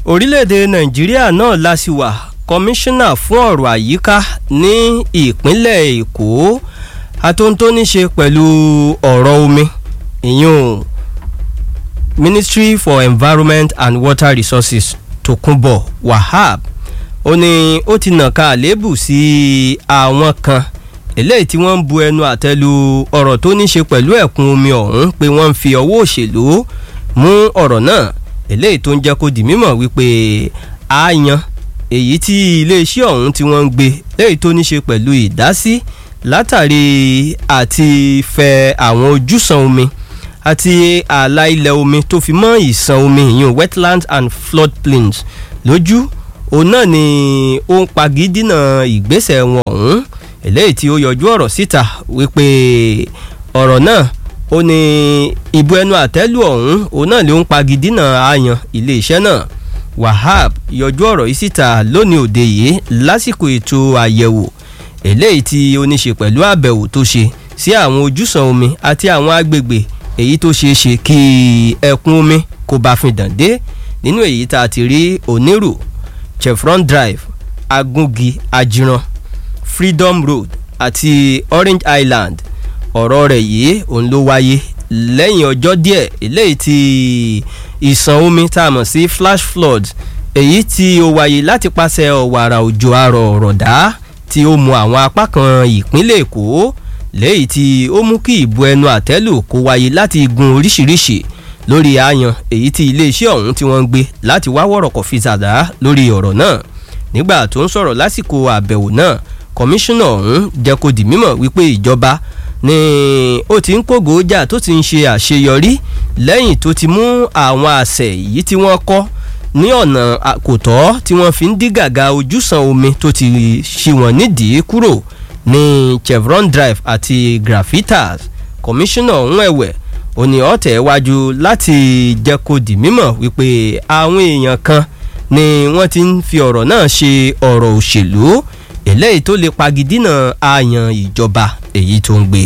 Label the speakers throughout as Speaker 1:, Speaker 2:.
Speaker 1: orílẹ̀-èdè nàìjíríà náà lásìwà kọmíṣánná fún ọ̀rọ̀ àyíká ní ìpínlẹ̀ èkó àtúntò tó ní ṣe pẹ̀lú ọ̀rọ̀ omi ìyún ministry for environment and water resources tokunbo wahab ó ní ó ti nàka àléébù sí àwọn kan eléyìí tí wọ́n ń bu ẹnu àtẹ́lu ọ̀rọ̀ tó ní ṣe pẹ̀lú ẹ̀kún omi ọ̀hún pé wọ́n ń fi ọwọ́ òṣèlú mú ọ̀rọ̀ náà eléyìí tó ń jẹ́ kó di mímọ̀ wípé àyàn èyí tí iléeṣẹ́ ọ̀hún tí wọ́n ń gbé léyìí tó ní ṣe pẹ̀lú ìdásí látàrí àti fẹ àwọn ojúsàn omi àti ààlà ilẹ̀ omi tó fi mọ́ ìsàn omi ìyún wetlands and floodplains lójú òun náà ni ó ń pagídínà ìgbésẹ̀ wọn ọ̀hún eléyìí tí ó yọjú ọ̀rọ̀ síta wípé ọ̀rọ̀ náà ó ní ìbú ẹnu àtẹ́lù ọ̀hún òun náà ló ń pagidínà àyàn iléeṣẹ́ náà wahab yọjú ọ̀rọ̀ yìí síta lónìí òde yìí lásìkò ètò àyẹ̀wò eléyìí tí ó ní ṣe pẹ̀lú àbẹ̀wò tó ṣe sí àwọn ojúsàn omi àti àwọn agbègbè èyí tó ṣeé ṣe kí ẹkún omi kó bá fi dàn dé nínú èyí tá a ti rí onírù chevron drive agungi ajiran freedom road àti orange island ọ̀rọ̀ rẹ̀ yìí òun ló wáyé lẹ́yìn ọjọ́ díẹ̀ eléyìí tí ìsàn omi tá a mọ̀ sí flash flood èyí tí ó wáyé láti pàṣẹ ọ̀wàrà òjò àrọ̀ ọ̀rọ̀dá tí ó mu àwọn apá kan ìpínlẹ̀ èkó léyìí tí ó mú kí ìbu ẹnu àtẹ́lù kó wáyé láti gun oríṣiríṣi lórí àyàn èyí tí iléeṣẹ́ ọ̀hún tí wọ́n ń gbé láti wá wọ̀rọ̀kọ̀ fi ṣàdá lórí ọ̀rọ̀ náà nígbà tó ń sọ̀rọ̀ lásìkò àbẹ̀wò náà kọmíṣánná ọ̀hún jẹ́ kó di mímọ̀ wípé ìjọba ni ó ti ń kógo jà tó ti ń ṣe àṣeyọrí lẹ́yìn tó ti mú àwọn àṣẹ yìí tí wọ́n kọ́ ní ọ̀nà kò tọ́ tí wọ́n fi ń dí gàgà ojúsàn omi tó ti ṣì wọ́n nídìí kúrò ní chevron drive àti graphitas kọmíṣánná ọ̀hún ẹ̀wẹ̀ òní ọ̀tẹ̀ wájú láti jẹ́ kó di mímọ̀ wípé àwọn èèyàn kan ni wọ́n ti ń fi ọ̀rọ̀ náà ṣe ọ̀rọ̀ òṣèlú eléyìí tó lè pagidínà àyàn ìjọba èyí tó ń gbé.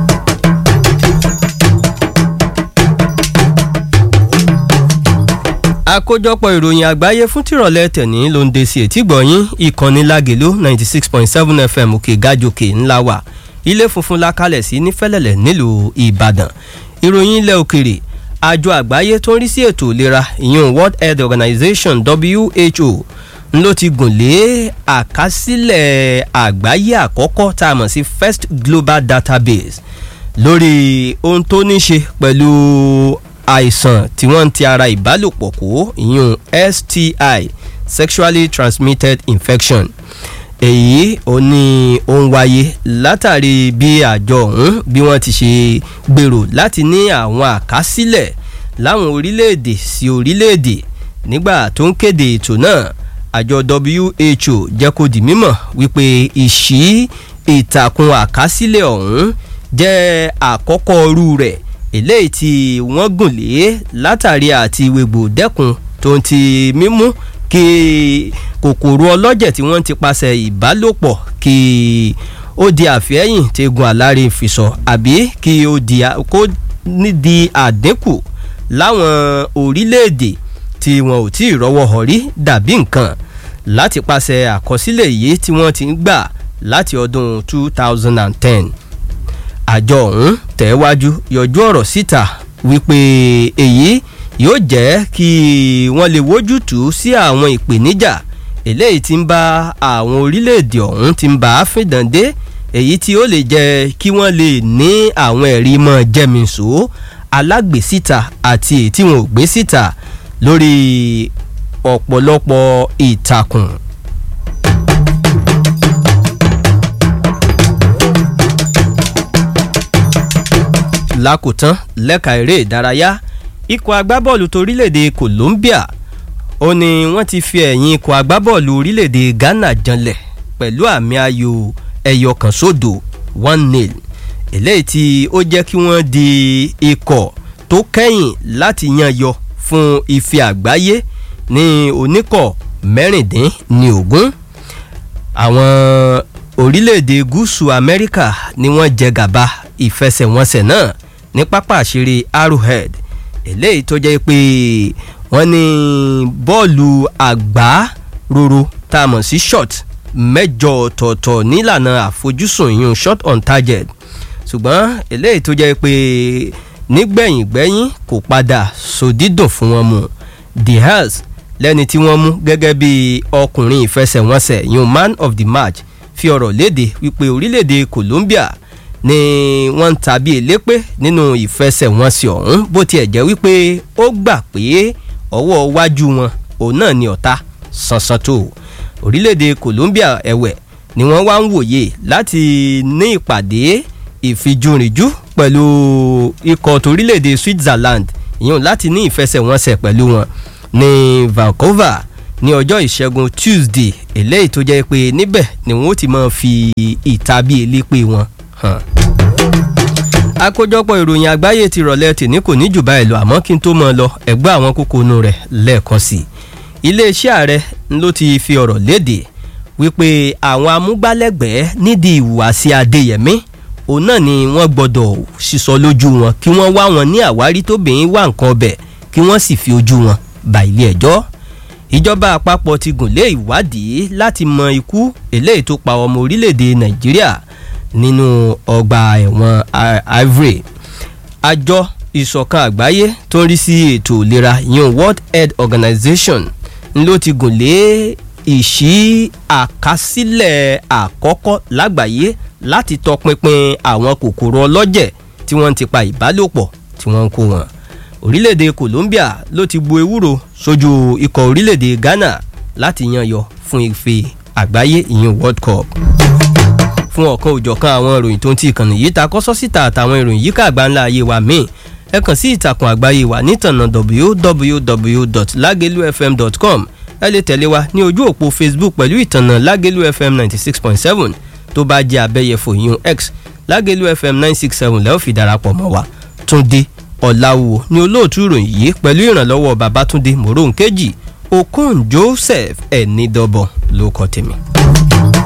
Speaker 1: àkójọpọ̀ ìròyìn àgbáyé fún tìrọ̀lẹ́ tẹ̀ní ló ń de sí etí gbọ̀nyìn ìkànnì lágèlú ninety six point seven fm òkè gájòkè ńlá wà ilé funfun la kalẹ̀ sí nífẹ̀lẹ̀lẹ̀ nílùú ìbàdàn ìròyìn ilẹ̀ òkèrè àjọ àgbáyé tó ń rí sí ètò ìlera ìyún world health organization who ló ti gùn lé àkásílẹ̀ àgbáyé àkọ́kọ́ tá a mọ̀ sí first global database lórí ohun tó ní ṣe pẹ̀lú àìsàn tí wọ́n ń ti ara ìbálòpọ̀ kó ìyún sti sexually transmitted infection èyí ò ní ó ń wáyé látàrí bí àjọ ọ̀hún bí wọ́n ti ṣe gbèrò láti ní àwọn àkásílẹ̀ láwọn orílẹ̀-èdè sí orílẹ̀-èdè nígbà tó ń kéde ètò náà àjọ who jẹ́ kó di mímọ̀ wípé ìṣí ìtàkùn àkásílẹ̀ ọ̀hún jẹ́ àkọ́kọ́ ọrú rẹ̀ eléyìí tí wọ́n gùn lé látàrí àti wègbò dẹ́kun tó ń ti mímú kí kòkòrò ọlọ́jẹ̀ tí wọ́n ti paṣẹ ìbálòpọ̀ kí ó di àfẹ́yìn tegun àlárí ìfisọ̀ àbí kí ó di kó ní di àdínkù láwọn orílẹ̀-èdè tí wọn ò tí ì rọ́wọ́ hàn rí dàbí nǹkan láti paṣẹ àkọsílẹ̀ yìí tí wọ́n ti ń gbà láti ọdún 2010 àjọ ọ̀hún tẹ̀wájú yọjú ọ̀rọ̀ síta wípé èyí yóò jẹ́ kí wọ́n lè wójútùú sí àwọn ìpèníjà eléyìí tí ń bá àwọn orílẹ̀-èdè ọ̀hún ti ń bá a fìdàndé èyí tí ó lè jẹ́ kí wọ́n lè ní àwọn ẹ̀rí mọ́ jẹ́mìísò alágbèsíta àti èyí tí wọn ò gbé síta lórí ọ̀pọ̀lọpọ̀ ìtàkùn. lákòótán lẹ́ka eré ìdárayá ikọ̀ agbábọ́ọ̀lù torílẹ̀-èdè Colombia ó ní wọ́n ti fi ẹ̀yìn ikọ̀ agbábọ́ọ̀lù orílẹ̀-èdè Ghana janlẹ̀ pẹ̀lú àmì ayò ẹ̀yọ kan sódò one nil eléyìí tí ó jẹ́ kí wọ́n di ikọ̀ tó kẹ́yìn láti yan yọ fún ife àgbáyé ní oníkọ̀ mẹ́rìndín ní ogún àwọn orílẹ̀-èdè gúúsù Amẹ́ríkà ni wọ́n jẹ gàba ìfẹsẹ̀wọnsẹ̀ náà ní pápá àṣírí Arrowhead eléyìí tó jẹ́ pé wọ́n ní bọ́ọ̀lù àgbá roro tá a mọ̀ sí shot mẹ́jọ ọ̀tọ̀ọ̀tọ̀ nílànà àfojúsùn ìyún shot on target ṣùgbọ́n eléyìí tó jẹ́ pé nígbẹ̀yìngbẹ́yìn kò padà sòdídùn fún wọn mu Diaz lẹ́ni tí wọ́n mú gẹ́gẹ́ bí ọkùnrin ìfẹsẹ̀wọnsẹ̀ ìyún man of the match fi ọ̀rọ̀ léde wípé orílẹ̀-èdè Colombia ni wọ́n ń tàbí elépè nínú ìfẹsẹ̀wọnsẹ̀ ọ̀hún bó tiẹ̀ jẹ́ wípé ó gbà pé ọwọ́ iwájú wọn òun náà ni ọ̀tá sánsan tó orílẹ̀-èdè Colombia ẹ̀wẹ̀ ni wọ́n wá ń wòye láti ní ìpàdé ìfijúrinjú pẹ̀lú ikọ̀ torílẹ̀-èdè Switzerland ìyẹn láti ní ìfẹsẹ̀wọnsẹ̀ pẹ̀lú wọn ní Vancouver ní ọjọ́ ìṣẹ́gun Tuesday eléyìí tó jẹ́ pé níbẹ̀ ni wọ́n ti máa fi ìtàbí elépè wọn hàn. àkójọpọ̀ ìròyìn àgbáyé ti rọ̀lẹ́ tìní kò ní jù báyìí lọ àmọ́ kí n tó mọ̀ lọ ẹ̀gbọ́n àwọn kókó inú rẹ̀ lẹ́ẹ̀kan sí i iléeṣẹ́ ààrẹ ló ti fi ọ̀rọ̀ léde wípé àwọn amúgbálẹ́gbẹ̀ẹ́ nídìí ìhùwàsí Adéyẹmí òun náà ni wọ́n gbọ́dọ̀ sísọ lójú wọn kí wọ́n wá wọn ní àwárí tóbìnrin wá nǹkan ọbẹ̀ kí wọ́n sì fi ojú wọn bá ilé ẹjọ́ ìjọba àpapọ̀ ti gùn lé ìwádìí láti mọ ikú eléyìí tó pa ọmọ orílẹ̀-èdè Nàìjíríà nínú ọgbà ẹ̀wọ̀n Ivory àjọ ìṣọ̀kan àgbáyé tó ń rí sí ètò ìlera yun World Health Organization ló ti gùn lé ìṣí àkásílẹ̀ àkọ́kọ́ lágbàáyé láti tọpinpin àwọn kòkòrò ọlọ́jẹ̀ tí wọ́n ti pa ìbálòpọ̀ tí wọ́n ń kó wọn. orílẹ̀-èdè Colombia ló ti bu ewúro sójú ikọ̀ orílẹ̀-èdè Ghana láti yanyọ fún ife àgbáyé ìyẹn World Cup. fún ọ̀kan òjọ̀kan àwọn ìròyìn tó ń ti ìkànnì yìí ta kọ́sọ́ síta àtàwọn ìròyìn yíká àgbáńlá ayé wa míì ẹ kàn sí ìtàkùn àgbáyé wa nítànà www.lagelufm.com ẹ lè tẹ̀lé wa ní ojú òpó Facebook pẹ̀lú ìtànà Lágẹ̀lú FM ninety six point seven tó bá jẹ́ abẹ́yẹfò yún x Lágẹ̀lú FM nine six seven lẹ́ẹ̀ fi darapọ̀ mọ́ wa Túndé Ọ̀làwò ní olóòtú ìròyìn yìí pẹ̀lú ìrànlọ́wọ́ Babátúndé Moronkeji Okon Joseph Ẹ̀nìdọ́bọ̀ ló kọ́ tèmi.